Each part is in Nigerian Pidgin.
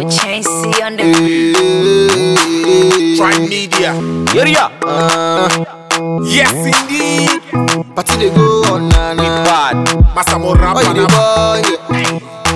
Chain C on the Try media. Area. Yes, indeed. Party they go on na We na. bad. Masamo Why you the Rapana. boy? Yeah.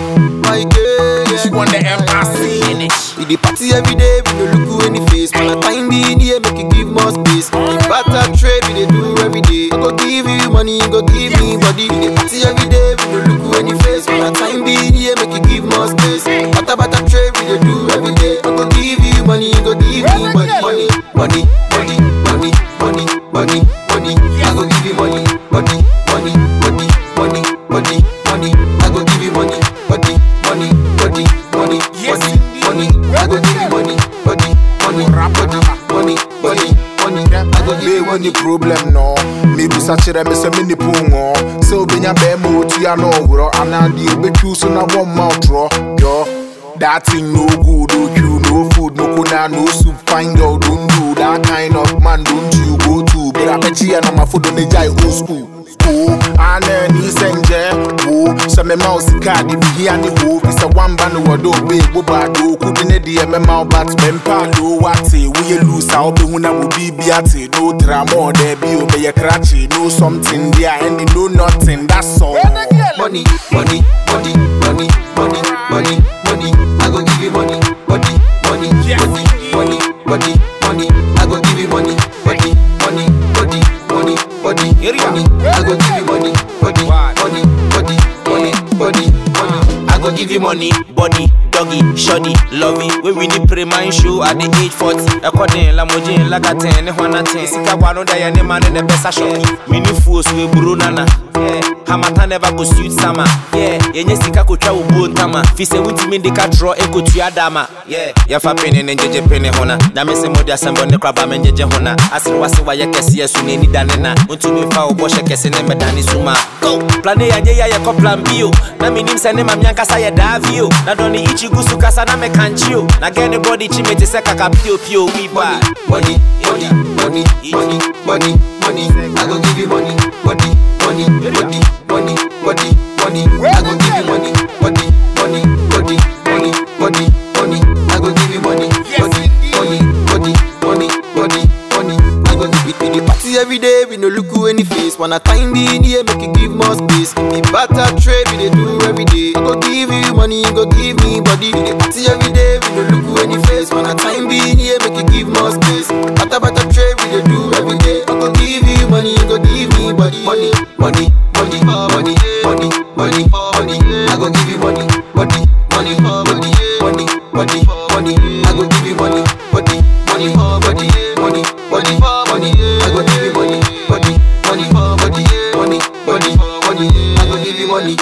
My girl, She yeah. won the MRC. Finish. We dey party every day, we no look you any face. Man, I find the in here, make you give more space. The barter trade we dey do every day. I go give you money, you go give me body. We dey party every day, we no look you any face. Man, I find the in here, make you give more space. Barter barter trade we dey do every day. I go give you money, you go give me body. Money, money, money, money, money, money, money. I go give you money, body, money, body, money, body, money. I go give you money, body, money, body, money, Yes, body, money. I go give you money, body, money, body, money, body, money. I go give Me you when money. the problem no Me busa kyerɛ me sɛ mene po ngo sɛ wobɛnya bɛɛma ɔtua no ɔworɔ anaa deɛ wobɛtwiw so na wɔmma ɔtorɔ yɔ That thing no good, no you, no food, no kuna, no soup. Fine girl, don't do that kind of man. Don't you go to? But I bet you and my food on the jai old school. School, and then he send wo. So me mouse card, if he and the wo. It's a one band word, oh, big, wo bad, oh, couldn't it, the MMO, but mempa, low, what, we lose, I'll be when I will be beate. No drama, there be, obey a cratchy, no something there, and they know nothing, that's all. money, money, money, money, money, money, money. I go give you money, money, money, money, money, money, money. I go give you money, money, money, money, money, money, money. I go give you money, money, money, money, money, money, money. I go give you money, body, doggy, shoddy, lovey. We we need pre man show at the age 40. According la mojin la gaten, ne hwana ten. Sika wano da ya ne man ne besa shocky. Mini fools we buru nana. Yeah, Hamata never go suit summer. Yeah, yenye sika ko twa ubu ntama. Fi se wuti mi de ka draw e ko tua dama. Yeah, ya fa pene ne njeje pene hona. Na me se modi asembo ne kraba me njeje hona. Asre wase wa ye kese yesu ne ni dane na. Untu mi fa obo she kese ne me dane suma. Go. Plan A anye ya ye ko plan B o. Na mi nim se ne mam yankasa ye davi o. Na doni ichi gusu kasa na me kanchi o. Na get the body chi me te se kaka pio pio we bad. money, money, money, money, money, money. I go give you money, money, money, money, money, money, money. I go give you money, money, money, money, money, money, money. I go give you money, money, money, money, money, money, money. I go give you the party every day. We no look you any face. Wanna time be in here, make you give more space. The barter trade we dey do every day. I go give you money, you go give me body. We dey party every day. We no look you any face. Wanna time be in here, make you give more space. Barter barter trade we dey do every day. I go give you money, you go give me body. Money, money, money, money, money, money, money. I go give you money, body, money, money, money, money, money. I go give you money, body, money, body, money, body, money. I go give you money, body, money, body, money, body, money. I go give you money.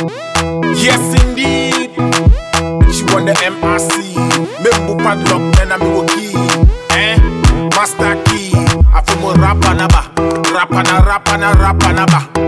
Yes, indeed. She won the MRC. Membu padlock, then I'm a key. Eh? Master key. I feel more rapper naba. Rapper na rapper na rapper naba.